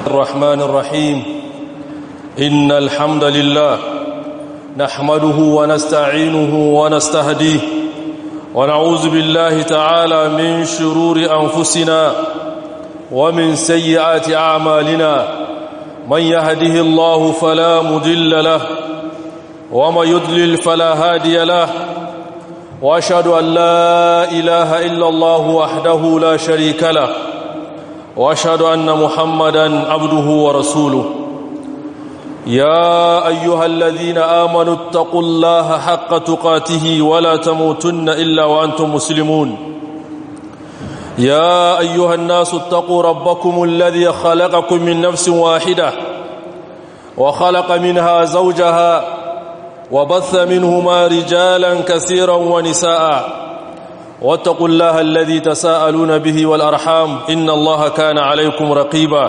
الرحمن الرحيم إن الحمد لله نحمده ونستعينه ونستهديه ونعوذ بالله تعالى من شرور أنفسنا ومن سيئات أعمالنا من يهده الله فلا مدل له ومن يدلل فلا هادي له وأشهد أن لا إله إلا الله وحده لا شريك له واشهد ان محمدا عبده ورسوله يا ايها الذين امنوا اتقوا الله حق تقاته ولا تموتن الا وانتم مسلمون يا ايها الناس اتقوا ربكم الذي خلقكم من نفس واحده وخلق منها زوجها وبث منهما رجالا كثيرا ونساء واتقوا الله الذي تساءلون به والأرحام إن الله كان عليكم رقيبا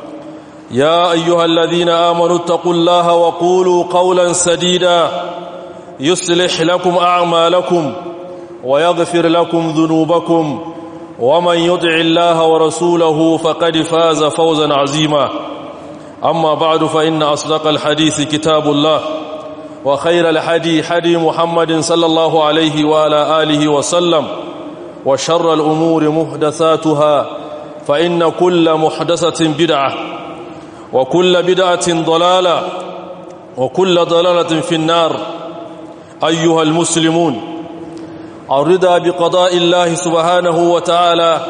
يا أيها الذين آمنوا اتقوا الله وقولوا قولا سديدا يصلح لكم أعمالكم ويغفر لكم ذنوبكم ومن يطع الله ورسوله فقد فاز فوزا عظيما أما بعد فإن أصدق الحديث كتاب الله وخير الحدي حدي محمد صلى الله عليه وعلى آله وسلم وشر الأمور محدثاتها فإن كل محدثة بدعة وكل بدعة ضلالة وكل ضلالة في النار أيها المسلمون الرضا بقضاء الله سبحانه وتعالى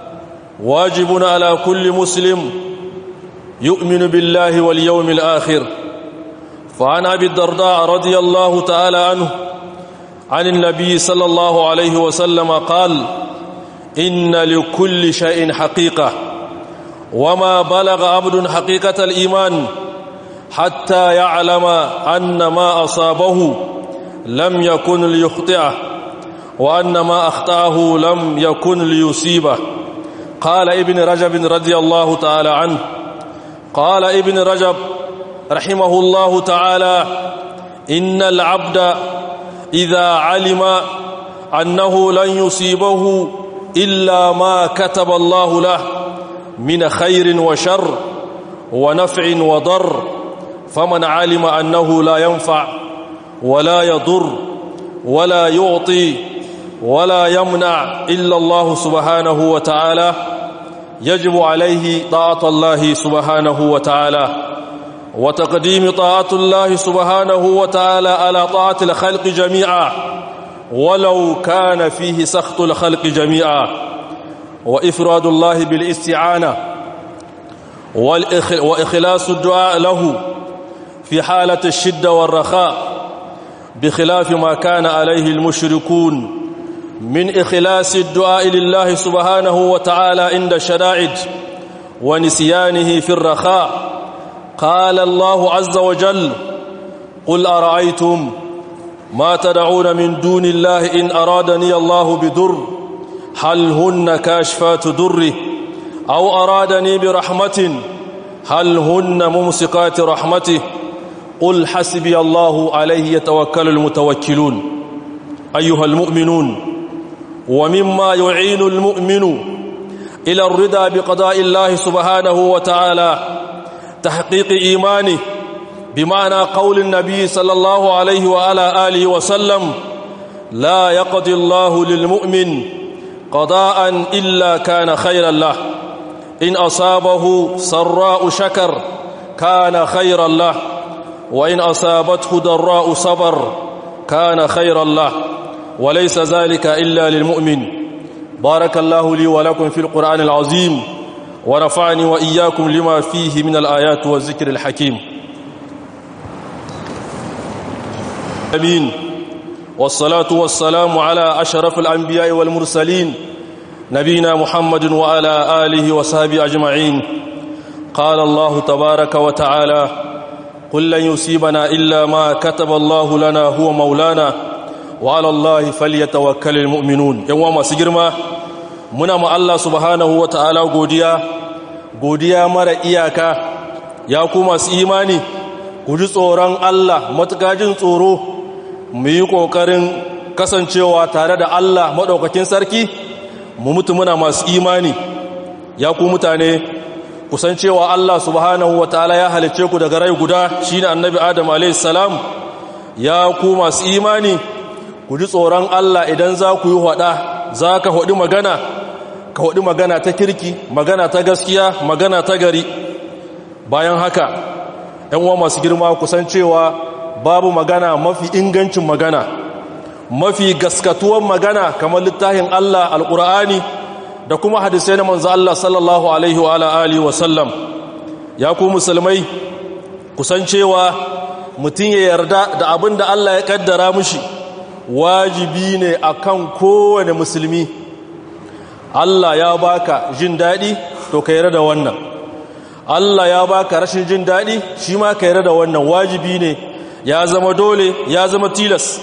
واجب على كل مسلم يؤمن بالله واليوم الآخر فعن أبي الدرداء رضي الله تعالى عنه عن النبي صلى الله عليه وسلم قال إن لكل شيء حقيقة وما بلغ عبد حقيقة الإيمان حتى يعلم أن ما أصابه لم يكن ليخطئه وأن ما أخطأه لم يكن ليصيبه قال ابن رجب رضي الله تعالى عنه قال ابن رجب رحمه الله تعالى إن العبد إذا علم أنه لن يصيبه إلا ما كتب الله له من خير وشر ونفع وضر فمن علم أنه لا ينفع ولا يضر ولا يعطي ولا يمنع إلا الله سبحانه وتعالى يجب عليه طاعة الله سبحانه وتعالى وتقديم طاعة الله سبحانه وتعالى على طاعة الخلق جميعا ولو كان فيه سخط الخلق جميعا وإفراد الله بالاستعانة وإخلاص الدعاء له في حالة الشدة والرخاء بخلاف ما كان عليه المشركون من إخلاص الدعاء لله سبحانه وتعالى عند الشدائد ونسيانه في الرخاء قال الله عز وجل قل أرأيتم ما تدعون من دون الله إن أرادني الله بضر هل هن كاشفات ضره أو أرادني برحمة هل هن ممسكات رحمته قل حسبي الله عليه يتوكل المتوكلون أيها المؤمنون ومما يعين المؤمن إلى الرضا بقضاء الله سبحانه وتعالى تحقيق إيمانه بمعنى قول النبي صلى الله عليه وعلى آله وسلم لا يقضي الله للمؤمن قضاء إلا كان خيرا له إن أصابه سراء شكر كان خيرا له وإن أصابته ضراء صبر كان خيرا له وليس ذلك إلا للمؤمن بارك الله لي ولكم في القرآن العظيم ورفعني وإياكم لما فيه من الآيات والذكر الحكيم أمين والصلاة والسلام على أشرف الأنبياء والمرسلين نبينا محمد وعلى آله وصحبه أجمعين قال الله تبارك وتعالى قل لن يصيبنا إلا ما كتب الله لنا هو مولانا وعلى الله فليتوكل المؤمنون يوم سجرما muna ma Allah subhanahu wa ta'ala godiya godiya mara iyaka ya ku masu imani ku ji tsoron Allah matuƙa jin tsoro mu yi ƙoƙarin kasancewa tare da Allah maɗaukakin sarki mu mutu muna masu imani ya ku mutane kusan cewa Allah subhanahu wa ta'ala ya halicce ku daga rai guda shine annabi Adam alayhi salam ya ku masu imani ku ji tsoron Allah idan za ku yi hada za ka hudi magana ka hudi magana ta kirki magana ta gaskiya magana ta gari bayan haka ‘yan uwa masu girma kusan cewa babu magana mafi ingancin magana mafi gaskatuwan magana kamar littafin Allah alƙur'ani da kuma hadisai na manzo Allah sallallahu alaihi wa alihi wa sallam ya ku musulmai kusan cewa mutum ya yarda da abin da Allah ya kaddara mushi wajibi ne akan kowane musulmi Allah ya baka jin daɗi to ka yarda da wannan Allah ya baka rashin jin daɗi shi ma ka yarda da wannan wajibi ne ya zama dole ya zama tilas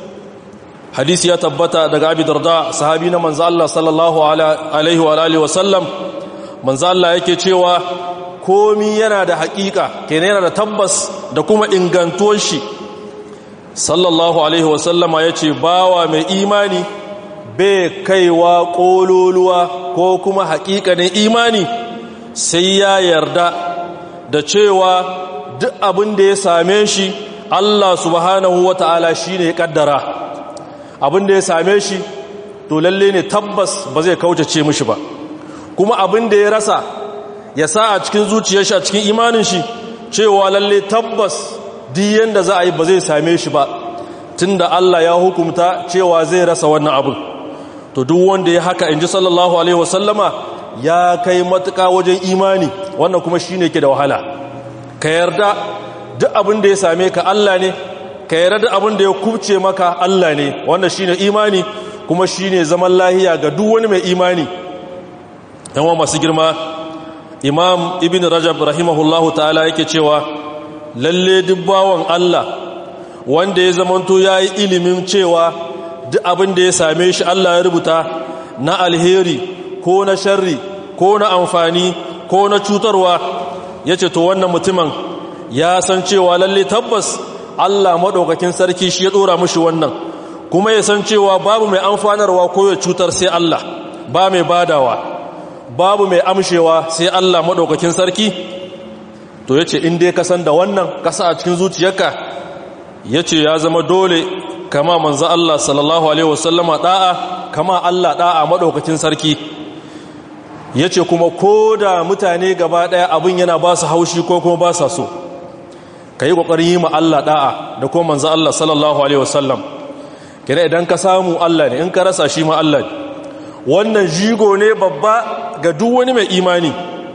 hadisi ya tabbata daga abi darda sahabi na manzo Allah sallallahu alaihi wa alihi wa sallam manzo Allah yake cewa komi yana da haƙiƙa kenan yana da tabbas da kuma ingantuwar shi sallallahu alaihi wa sallama yace bawa mai imani bai kaiwa kololuwa ko kuma haƙiƙanin imani sai ya yarda da cewa duk abin da ya same shi Allah subhanahu wata'ala shine ya kaddara abin da ya same shi to lalle ne tabbas ba zai kaucace mishi ba kuma abin da ya rasa ya sa a cikin zuciyar shi a cikin imanin shi cewa lalle tabbas diyan da za a yi ba zai same shi ba tunda Allah ya hukumta cewa zai rasa wannan abin to duk wanda ya haka inji sallallahu alaihi wasallama ya kai matuƙa wajen imani wannan kuma shine ke da wahala ka yarda duk abin da ya same ka Allah ne ka yarda da abin da ya kubce maka Allah ne wanda shine imani kuma shine zaman lahiya ga duk wani mai imani yawa masu girma imam ibn rajab rahimahullahu ta'ala yake cewa lalle duk bawan Allah wanda ya zamanto yayi ilimin cewa duk abin da ya same shi Allah ya rubuta na alheri ko na sharri ko na amfani ko na cutarwa yace to wannan mutumin ya san cewa lalle tabbas Allah maɗaukakin sarki shi ya ɗora mushi wannan kuma ya san cewa babu mai amfanarwa ko ya cutar sai Allah ba mai badawa babu mai amshewa sai Allah maɗaukakin sarki to ya ce inda ka san da wannan kasa a cikin zuciyarka ya ce ya zama dole kama manzo Allah sallallahu Alaihi wasallama ɗa'a kama Allah ɗa'a maɗaukakin sarki ya ce kuma ko da mutane gaba ɗaya abin yana ba su haushi ko kuma ba sa so ka yi ƙoƙarin yi ma Allah ɗa'a da kuma manzan Allah sallallahu Alaihi wasallam kira idan ka samu Allah ne in ka rasa shi ma Allah ne wannan jigo ne babba ga duk wani mai imani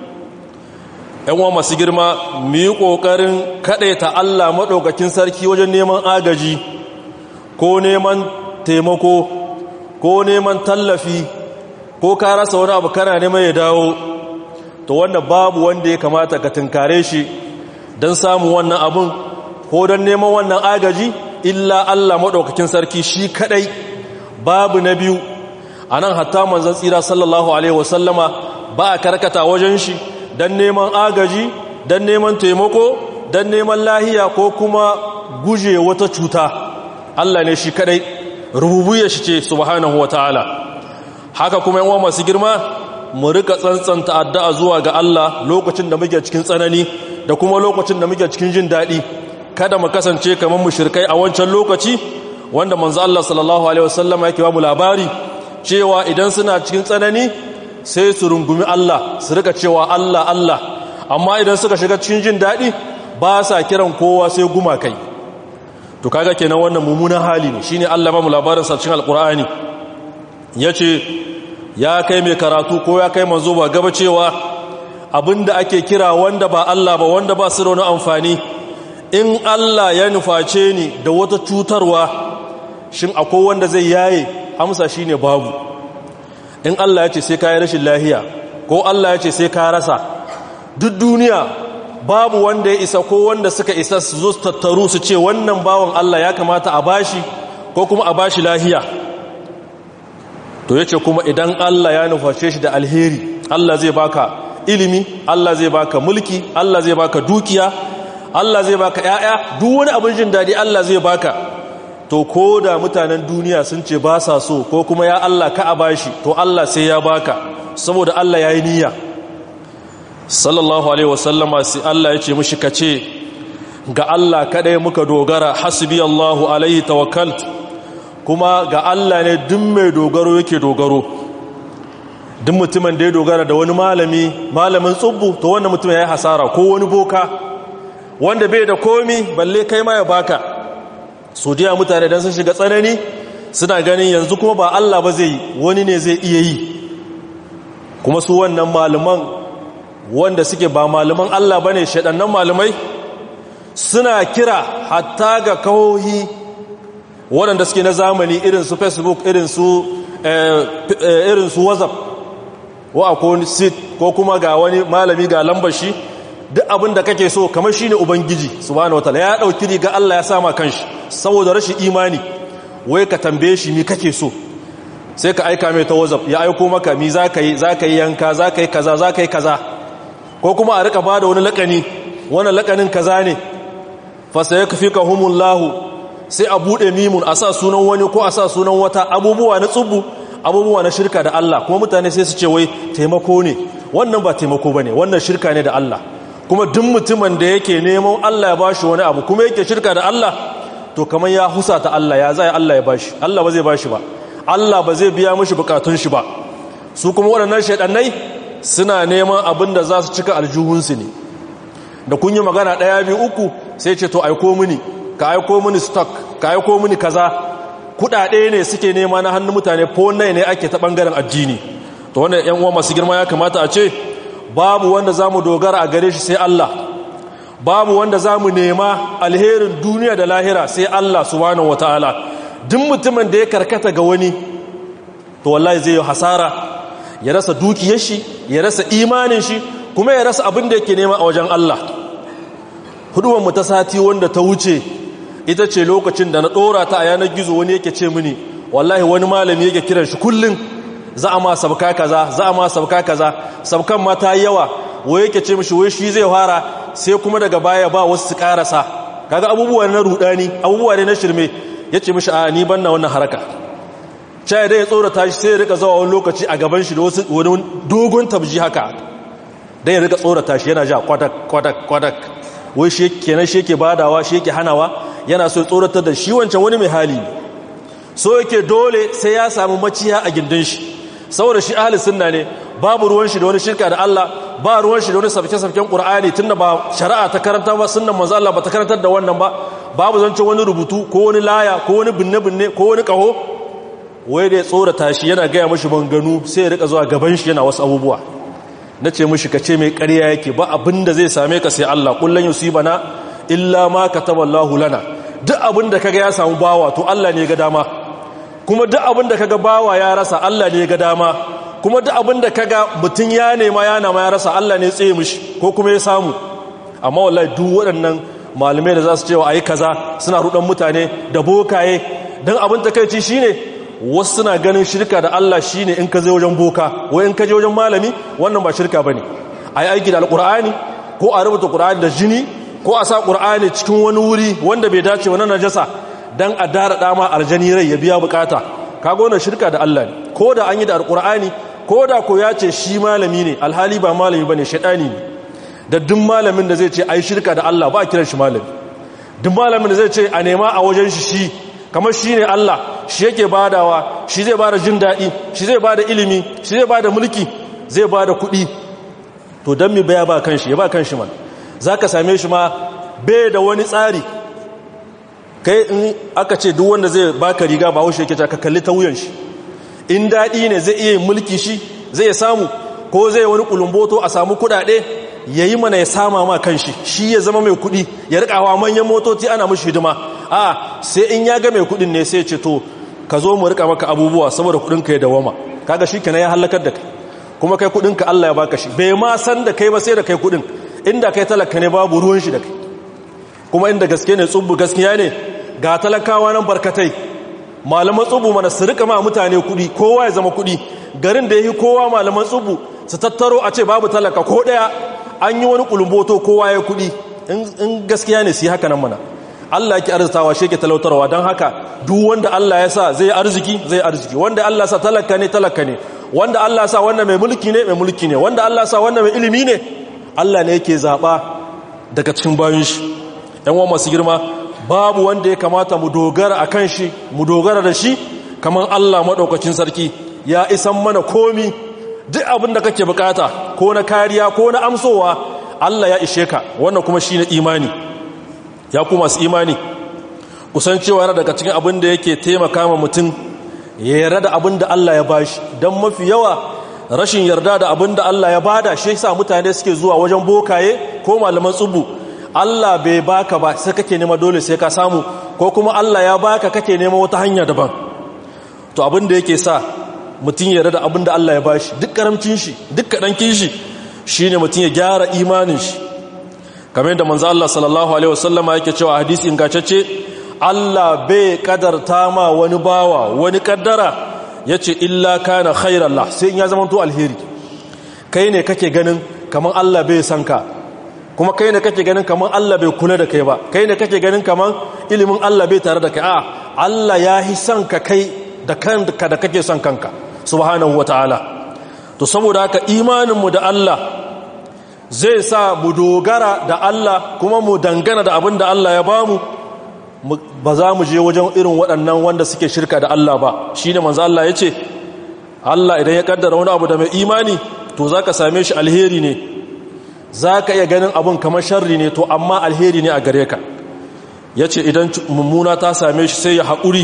‘yanwa masu girma mu yi ƙoƙarin kaɗaita Allah maɗaukakin sarki wajen neman agaji ko neman taimako ko neman tallafi ko ka rasa wani abu kana neman ya dawo to wannan babu wanda ya kamata ka tunkare shi don samun wannan abun ko don neman wannan agaji illa Allah maɗaukakin sarki shi kaɗai babu na biyu a nan hatta manzan tsira sallallahu alaihi wasallama ba a karkata wajen shi don neman agaji don neman taimako don neman lahiya ko kuma guje wata cuta Allah ne shi kaɗai rububuya shi ce subhanahu wa ta'ala haka kuma yawan masu girma mu rika tsantsanta addu'a zuwa ga Allah lokacin da muke cikin tsanani da kuma lokacin da muke cikin jin daɗi kada mu kasance kamar mushrikai a wancan lokaci wanda manzo Allah sallallahu alaihi wasallam yake ba mu labari cewa idan suna cikin tsanani sai su rungumi Allah su rika cewa Allah Allah amma idan suka shiga cikin jin daɗi ba sa kiran kowa sai gumakai to kaga kenan wannan mummunan hali ne shine Allah ba mu labarin sa cikin alqur'ani yace ya kai mai karatu ko ya kai manzo ba gaba cewa abinda ake kira wanda ba Allah ba wanda ba su da wani amfani in Allah ya nuface ni da wata cutarwa shin akwai wanda zai yaye amsa shine babu in Allah ya ce sai ka yi rashin lahiya ko Allah ya ce sai ka rasa duk duniya babu wanda ya isa ko wanda suka isa su zo su tattaru su ce wannan bawan Allah ya kamata a bashi ko kuma a bashi lahiya to yace kuma idan Allah ya nuface shi da alheri Allah zai baka ilimi Allah zai baka mulki Allah zai baka dukiya Allah zai baka ƴaƴa duk wani abin jin dadi Allah zai baka to ko da mutanen duniya sun ce ba sa so ko kuma ya Allah ka a bashi to Allah sai ya baka saboda Allah ya yi niyya sallallahu alaihi wasallama sai Allah ya ce mishi kace ga Allah kadai muka dogara hasbi Allahu alaihi tawakkalt kuma ga Allah ne duk mai dogaro yake dogaro duk mutumin da ya dogara da wani malami malamin tsubbu to wannan mutum ya yi hasara ko wani boka wanda bai da komi balle kai ma ya baka su diya mutane don sun shiga tsanani suna ganin yanzu kuma ba Allah ba zai yi wani ne zai iya yi kuma su wannan malaman wanda suke ba malaman Allah ba ne shaɗannan malamai suna kira hatta ga kawohi waɗanda suke na zamani irin su facebook irin su irin su whatsapp wa ko sit ko kuma ga wani malami ga lambar shi duk abin da kake so kamar shine ubangiji subhanahu wataala ya dauki riga Allah ya sama kanshi saboda rashin imani wai ka tambaye shi mi kake so sai ka aika mai ta whatsapp ya aiko maka mi zaka yi zaka yi yanka zaka yi kaza zaka yi kaza ko kuma a rika bada wani lakani wannan lakanin kaza ne fa sayakfikahumullahu sai a bude mimun a sa sunan wani ko a sa sunan wata abubuwa na tsubu abubuwa na shirka da Allah kuma mutane sai su ce wai taimako ne wannan ba taimako ba ne wannan shirka ne da Allah kuma duk mutumin da yake neman Allah ya bashi wani abu kuma yake shirka da Allah to kamar ya husa ta Allah ya zai Allah ya bashi Allah ba zai bashi ba Allah ba zai biya mishi bukatun shi ba su kuma waɗannan shaidannai suna neman abin da za su cika aljuhunsu ne da kun yi magana ɗaya biyu uku sai ce to aiko mini ka aiko mini stock ka aiko mini kaza kudade ne suke nema na hannun mutane ko nai ne ake ta bangaren addini to wannan yan uwa masu girma ya kamata a ce babu wanda zamu dogara a gare shi sai Allah babu wanda zamu nema alherin duniya da lahira sai Allah subhanahu wataala duk mutumin da ya karkata ga wani to wallahi zai yi hasara ya rasa dukiyar shi ya rasa imanin shi kuma ya rasa abin da yake nema a wajen Allah huduwan mu ta sati wanda ta wuce ita ce lokacin da na ɗora ta a yanar gizo wani yake ce mini wallahi wani malami yake kiran shi kullum za a ma sabka kaza za a ma sabka kaza sabkan ma ta yi yawa wai yake ce mishi wai shi zai fara sai kuma daga baya ba wasu su karasa kaga abubuwa na rudani abubuwa ne na shirme ya ce mishi a ni banna wannan haraka caya dai ya tsorata shi sai ya rika zawa wani lokaci a gaban shi da wasu wani dogon tabji haka dai ya rika tsorata shi yana ja kwadak kwadak kwadak wai shi kenan shi yake badawa shi yake hanawa yana so tsoratar da shi wancan wani mai hali ne so yake dole sai ya samu maciya a gindin shi saboda shi ahli sunna ne babu ruwan shi da wani shirka da Allah ba ruwan shi da wani sabke-sabken Qur'ani tunda ba shari'a ta karanta ba sunnan manzo Allah ba ta karantar da wannan ba babu zancen wani rubutu ko wani laya ko wani binne-binne ko wani kaho wai da ya tsorata shi yana gaya mashi banganu sai ya rika zuwa gaban shi yana wasu abubuwa na ce mashi ka ce mai ƙarya yake ba abin da zai same ka sai Allah kullun yusibana illa ma kataballahu lana duk abin da kaga ya samu bawa to Allah ne ga dama kuma duk abin da kaga bawa ya rasa Allah ne ga dama kuma duk abin da kaga mutun ya nema ya nama ya rasa Allah ne tsaye mishi ko kuma ya samu amma wallahi duk waɗannan malamai da za su cewa ayi kaza suna rudan mutane da bokaye dan abin takeici shine wasu suna ganin shirka da Allah shine in ka je wajen boka wai in ka je wajen malami wannan ba shirka bane ayi aiki da alqur'ani ko a rubuta qur'ani da jini ko a sa qur'ani cikin wani wuri wanda bai dace wa najasa dan a dara dama aljani rai ya biya bukata kaga wannan shirka da Allah ne ko da an yi da alqur'ani ko da ko ya ce shi malami ne alhali ba malami bane shedani ne da duk malamin da zai ce ai shirka da Allah ba a kiran shi malami duk malamin da zai ce a nema a wajen shi shi kamar shi ne Allah shi yake badawa shi zai bada jin daɗi shi zai bada ilimi shi zai bada mulki zai bada kuɗi to don mi baya ba kanshi ya ba kanshi man za ka same shi ma bai da wani tsari kai in aka ce duk wanda zai baka riga ba haushe yake ka kalli ta wuyan shi in daɗi ne zai iya mulki shi zai samu ko zai wani kulumboto a samu kuɗaɗe ya yi mana ya sama ma kanshi shi ya zama mai kuɗi ya rikawa manyan motoci ana mashi hidima a sai in ya ga mai kuɗin ne sai ce to ka zo mu rika maka abubuwa saboda kuɗinka ya dawama kaga shi kenan ya halakar da kai kuma kai kuɗinka Allah ya baka shi bai ma san da kai ba sai da kai kuɗin inda kai talaka ne babu ruwan shi da kai kuma inda gaske ne tsubbu gaskiya ne ga talakawa nan barkatai malaman tsubu mana su rika ma mutane kuɗi kowa ya zama kuɗi garin da ya yi kowa malaman tsubu su tattaro a ce babu talaka ko ɗaya an yi wani kulumboto kowa ya kuɗi in gaskiya ne su yi haka nan mana Allah yake arzitawa shi yake talautarwa don haka duk wanda Allah ya sa zai arziki zai arziki wanda Allah sa talaka ne talaka ne wanda Allah sa wanda mai mulki ne mai mulki ne wanda Allah sa wanda mai ilimi ne Allah ne yake zaɓa daga cikin bayan shi ‘yan wa masu girma babu wanda ya kamata mu dogara a kan shi mu dogara da shi kamar Allah maɗaukacin sarki ya isan mana komi duk abin da kake bukata ko na kariya ko na amsowa Allah ya ishe ka wannan kuma shi na imani ya ku masu imani kusan cewa yana daga cikin abin da yake taimaka ma mutum ya yarda da abin da Allah ya bashi don mafi yawa rashin yarda da abin da Allah ya bada shi sa mutane suke zuwa wajen bokaye ko malaman tsubu Allah bai baka ba sai kake nema dole sai ka samu ko kuma Allah ya baka kake nema wata hanya daban to abin da yake sa mutum ya yarda da abin da Allah ya bashi duk karamcin shi duk kadankin shi shine mutum ya gyara imanin shi kamar yadda manzo Allah sallallahu alaihi wasallama yake cewa hadisi ingantacce Allah bai kadarta ma wani bawa wani kaddara ya ce illa kana khairallah sai in ya zama to alheri kai ne kake ganin kamar Allah bai san ka kuma kai ne kake ganin kamar Allah bai kula da kai ba kai ne kake ganin kamar ilimin Allah bai tare da kai a Allah ya hi san ka kai da kanka da kake son kanka subhanahu wataala to saboda haka imaninmu da Allah zai sa mu dogara da Allah kuma mu dangana da abin da Allah ya bamu ba za mu je wajen irin waɗannan wanda suke shirka da Allah ba shi ne manzo Allah ya ce Allah idan ya kaddara wani abu da mai imani to za ka same shi alheri ne za ka iya ganin abin kamar sharri ne to amma alheri ne a gare ka ya ce idan mummuna ta same shi sai ya haƙuri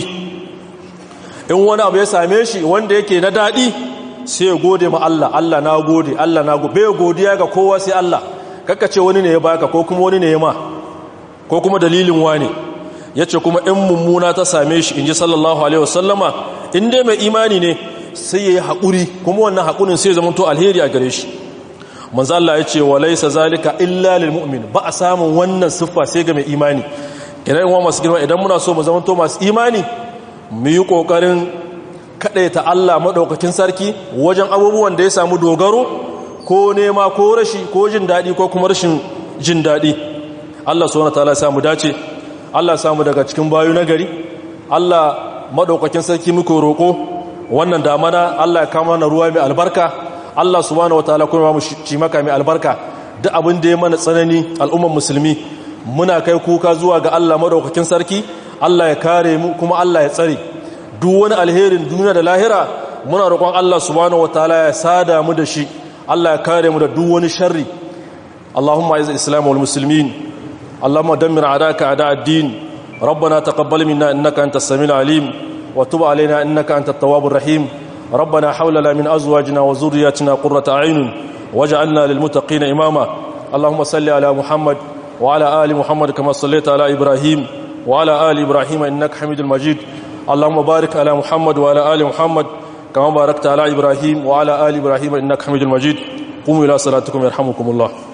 in wani abu ya same shi wanda yake na daɗi sai ya gode ma Allah Allah na gode Allah na gode bai godiya ga kowa sai Allah kakka ce wani ne ya baka ko kuma wani ne ya ma ko kuma dalilin wani ya ce kuma in mummuna ta same shi in ji sallallahu alaihi wasallama in dai mai imani ne sai ya yi haƙuri kuma wannan haƙurin sai zama to alheri a gare shi manzo Allah ya ce walaysa zalika illa lil mu'min ba a samun wannan siffa sai ga mai imani idan wa masu girma idan muna so mu zama to masu imani mu yi kokarin kadaita Allah madaukakin sarki wajen abubuwan da ya samu dogaro ko nema ko rashi ko jin dadi ko kuma rashin jin dadi Allah subhanahu wataala ya samu dace Allah samu daga cikin bayu na gari Allah madaukakin sarki muke roko wannan damana Allah ya kama na ruwa mai albarka Allah subhanahu wataala kuma mu ci maka mai albarka duk abin da ya mana tsanani al'umman musulmi muna kai kuka zuwa ga Allah madaukakin sarki Allah ya kare mu kuma Allah ya tsare duk wani alherin duniya da lahira muna roƙon Allah subhanahu wataala ya sada mu da shi Allah ya kare mu da duk wani sharri Allahumma aiz al-islam wal muslimin Allahumma dammir a'daka a'da ad-din ربنا تقبل منا انك انت السميع العليم وتب علينا انك انت التواب الرحيم ربنا حولنا من ازواجنا وذرياتنا قرة اعين واجعلنا للمتقين اماما اللهم صل على محمد وعلى ال محمد كما صليت على ابراهيم وعلى ال ابراهيم انك حميد مجيد اللهم بارك على محمد وعلى ال محمد كما باركت على ابراهيم وعلى ال ابراهيم انك حميد مجيد قوموا الى صلاتكم يرحمكم الله